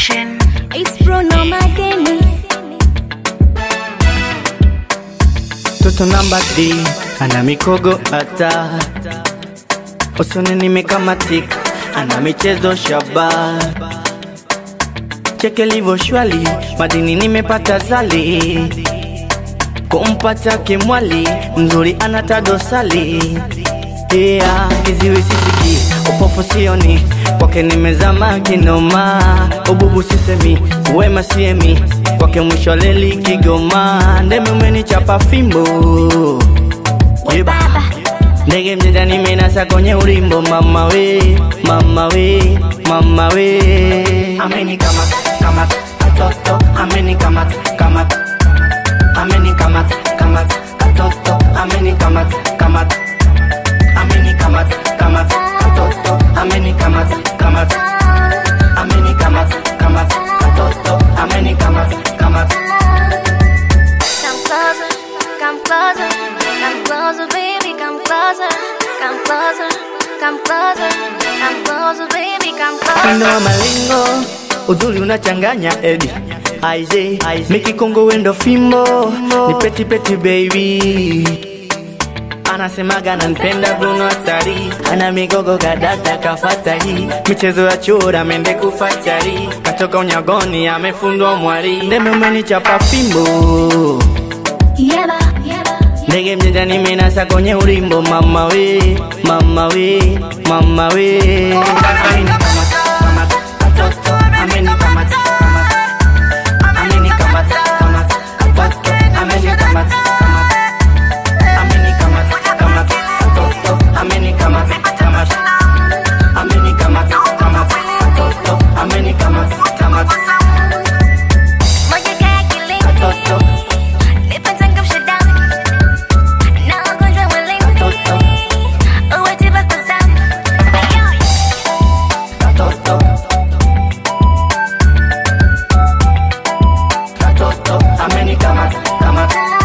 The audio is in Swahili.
Production. It's Bruno Madeni. Toto namba D ana mikogo hata usoni nimekamatika, ana michezo shaba cheke livyo shwali, madini nimepata zali kumpata kimwali mzuri anata dosali yeah, kiziwi sisiki upofu sioni kwake nimezama kinoma ububu sisemi wema siemi kwake mwisho leli Kigoma ndeme umenichapa fimbo Yeba. ndege mjanja nimenasa kwenye ulimbo mama we mama we mama we amenikamata kamata katoto amenikamata kamata amenikamata kamata katoto amenikamata kamata amenikamata kamata katoto amenikamata kamata amenikamata kamata katoto amenikamata kamata Come closer, come closer, come closer, baby, come closer, come closer, come closer, come closer, baby, come Mwendo closer. wa malingo uzuri unachanganya edi aize mikikongo wendo fimbo ni peti peti baby anasemaga nanipenda Bruno hatari ana migogo kadata kafata hii michezo ya chura mende kufachari katoka unyagoni amefundwa mwari ndeme umenichapa fimbo Yeba, yeba, ndege mjanja nimenasa kwenye ulimbo mama we mama we mama we Amenikamata, kamata, katoto, amenikamata, kamata. Amenikamata, kamata, katoto, amenikamata, kamata. Amenikamata, kamata, katoto, amenikamata, kamata. Amenikamata, kamata, katoto, amenikamata, kamata. moja kaya kilindi, Katoto, nipachangamsha damu, na ugonjwa mwilini, katoto, uwe tiba kwa zamu. Ayo, katoto. Katoto, amenikamata, kamata.